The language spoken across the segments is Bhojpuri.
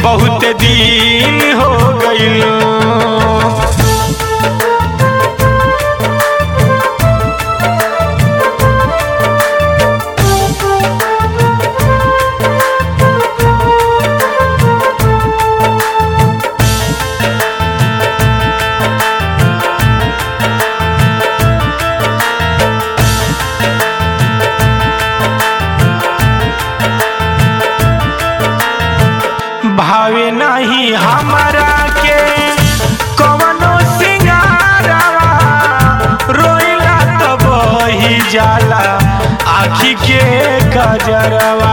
बहुत दिन हो गईल भावे नहीं हमारा के कवनो सिंगारवा रोइला तो बही जाला आखी के कजरवा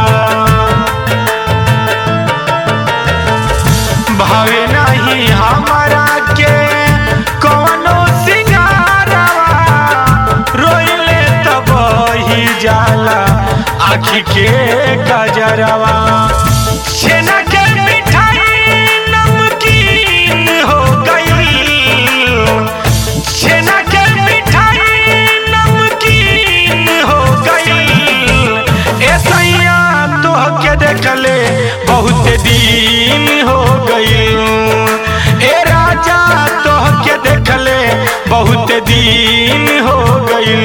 भावे नहीं हमारा के कवनो सिंगारवा रोइले तो बही जाला आखी के कजरवा छेना के मिठाई नमकीन हो गई छेना के मिठाई नमकीन हो गई ऐसैया तोह के देखले बहुत दिन हो गई ए राजा तोह के देखले बहुत दिन हो गई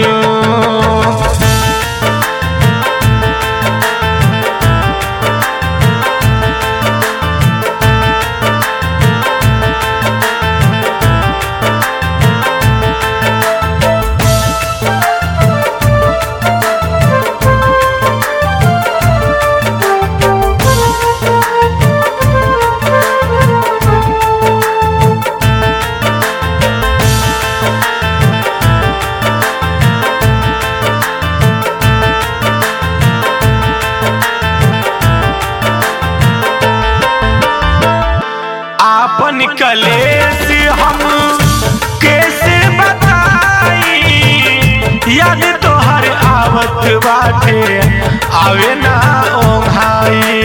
आपन कलेश हम कैसे बताई याद तोहर आवत बाटे आवे ना ओंघाई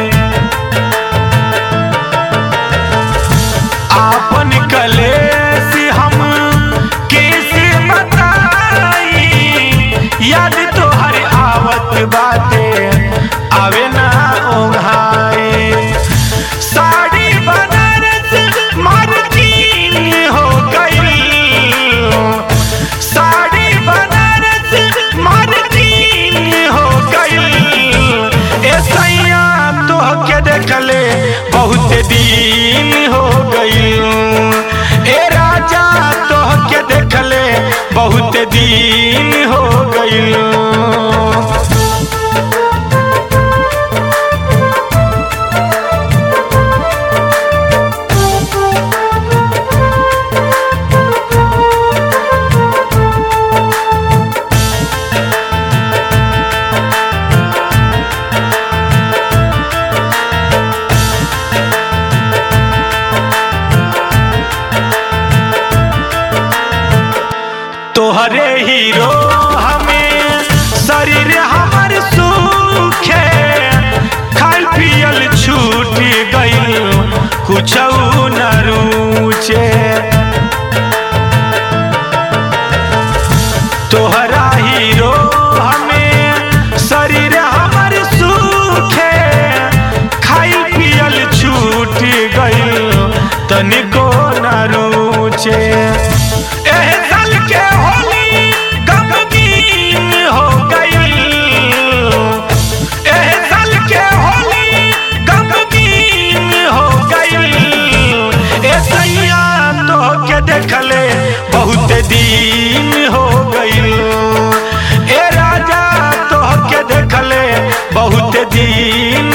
आपन कलेश हम कैसे बताई याद तोहर आवत बाटे आवे ना ओंघाई साड़ी बनारस मार्किन हो गई साड़ी बनारस मार्किन हो गई ऐसैया तोह के देखले बहुत दिन हो गई ए राजा तोह के देखले बहुत दिन हो गई तोहरे हीरो हमें शरीर हमर सूखे खाल पियल छूट गई कुछ न रुचे तोहरा हीरो हमें शरीर हमर सूखे खाई पियल छूट गई तनिको न रुचे एह साल के होली गमगीन हो गई एह साल के होली गमगीन हो गई ए सैया तो के देखले बहुत दिन हो गई ए राजा तो के देखले बहुत दिन